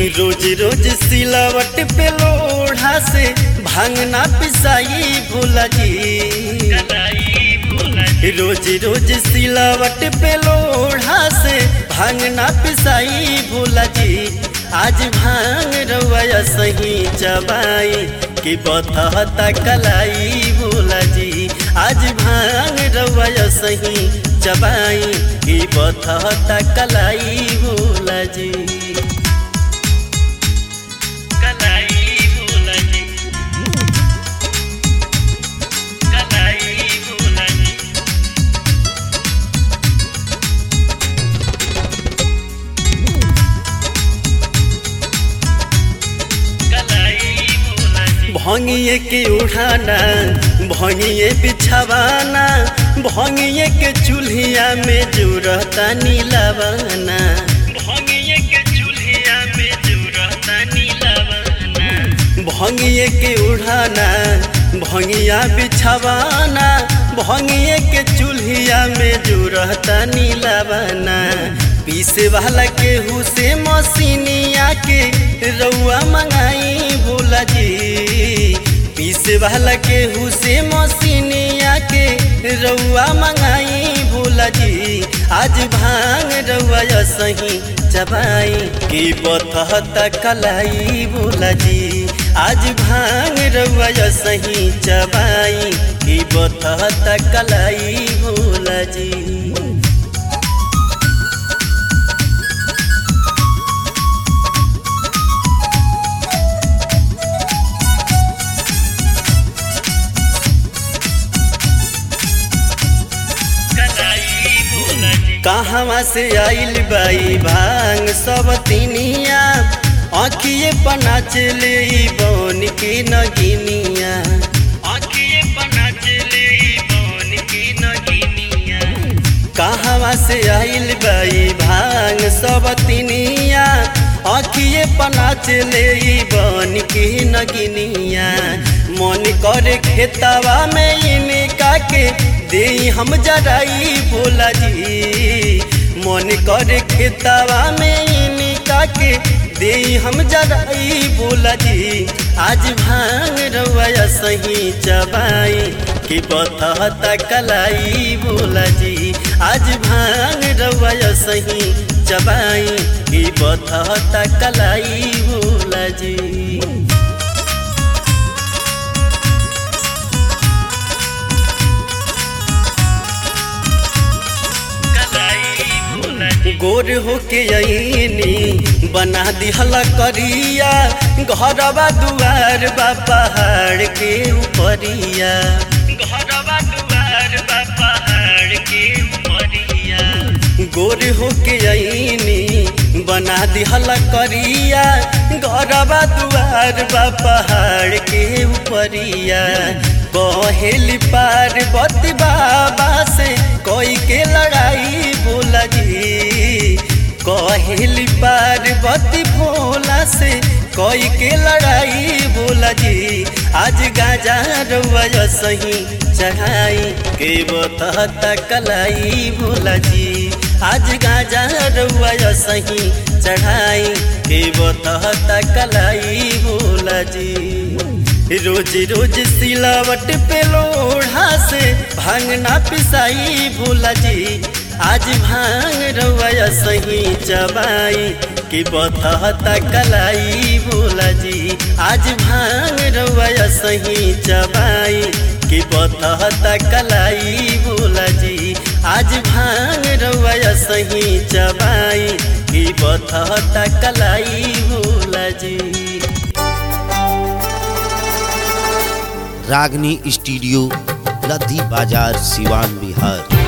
रोज रोज सिलावट पे लोढ़ा से भांगना पिसाई भोला जी रोज रोज सिलावट पे लोढ़ा से भांगना पिसाई भोला जी आज भांग रवैया सही चबाई कि बतहता कलाई भोला जी आज भांग रवैया सही चबाई कि बतहता कलाई भोला जी कलाई भोला जी कलाई भोला जी भंगिए के उठाना भंगिए बिछावाना भंगिए के चूल्हिया में जुरता नीलावाना भंगिए के चूल्हिया में जुरता नीलावाना भंगिए के उठाना भंगिया बिछावाना भंगिए के चूल्हिया में जुरता नीलावाना पीसे वाला केहू से मसीनिया के रउआ मंगाई भोला जी पीसे वाला केहू से मसीनिया के रउआ मंगाई भोला जी आज भांग रउआ सही चबाई की बतहता कलाई भोला जी आज भांग रउआ सही चबाई की बतहता कलाई भोला जी कहवा से आइल बाई भांग सब तिनिया आखिए पना चले बन के नगिनिया आखिए पना चले बन के नगिनिया कहवा से आइल बाई भांग सब तिनिया आखिए पना चले बन के नगिनिया मन करे खेतवा में इनका के दे हम जराई भोला जी मन करे खेतवा में इनका के दे हम जराई भोला जी आज भांग रवैया सही चबाई कि बतहता कलाई भोला जी आज भांग रवैया सही चबाई कि बतहता कलाई भोला जी गोर होके अनी बना दिहला करिया घरवा दुआर बा पहाड़ के ऊपरिया घरवा दुआर बा पहाड़ के ऊपरिया गोर होके अनी बना दिहला करिया घरवा दुआर बा पहाड़ के ऊपरिया कहेली पार्वती बाबा से कोई के लड़ाई भोला जी कहेली पार्वती भोला से कोई के लड़ाई भोला जी आज गाजा रउआ सही चढ़ाई के बतहता कलाई भोला जी आज गाजा रउआ सही चढ़ाई के बतहता कलाई भोला जी रोज रोज सिलावट पे लोढ़ा से भांगना पिसाई भोला जी आज भांग रवैया सही चबाई कि बतहता कलाई भोला जी आज भांग रवैया सही चबाई कि बतहता कलाई भोला जी आज भांग रवैया सही चबाई कि बतहता कलाई भोला जी रागनी स्टूडियो लद्दी बाजार सिवान बिहार